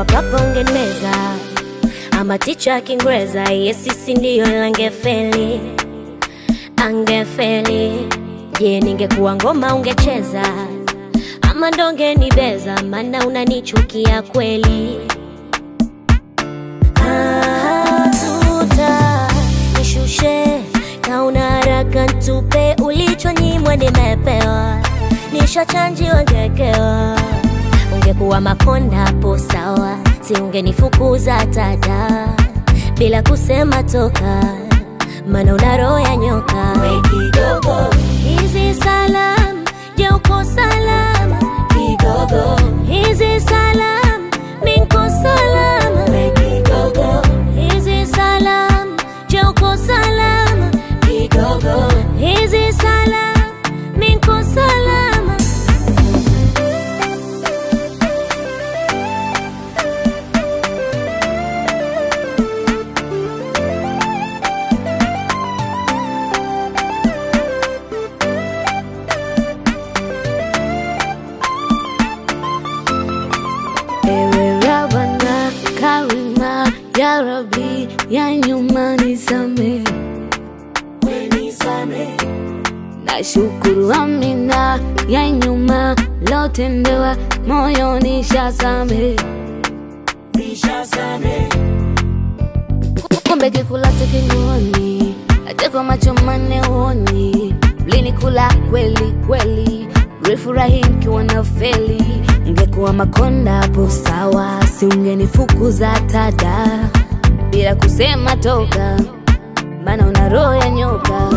ungekuwa papa ungenimeza, ama ticha Kiingereza, yesisi ndiyo langefeli, angefeli. Je, ningekuwa ngoma ungecheza, ama ndonge nibeza, maana unanichukia kweli. Ah, tuta nishushe kauna haraka ntupe ulichonyimwa nimepewa, nishachanjiwa ngekewa. Ungekuwa makonda hapo sawa, si ungenifukuza tada bila kusema toka, maana una roho ya nyoka. We kidogo, hizi salam, je uko salama? Kidogo, hizi salam, mi nko salama. We kidogo, hizi salam, je uko salama? Kidogo, hizi salam, mi nko salama. Ewe Rabana Karima ya Rabbi ya nyuma nisame na shukuru Amina ya nyuma lotendewa moyo nishasame kumbe kikulacho kinguoni hata kwa macho manne uoni mlinikula kweli kweli mlifurahi mkiwa na feli ngekuwa makonda hapo sawa si ungenifukuza tada bila kusema toka maana una roho ya nyoka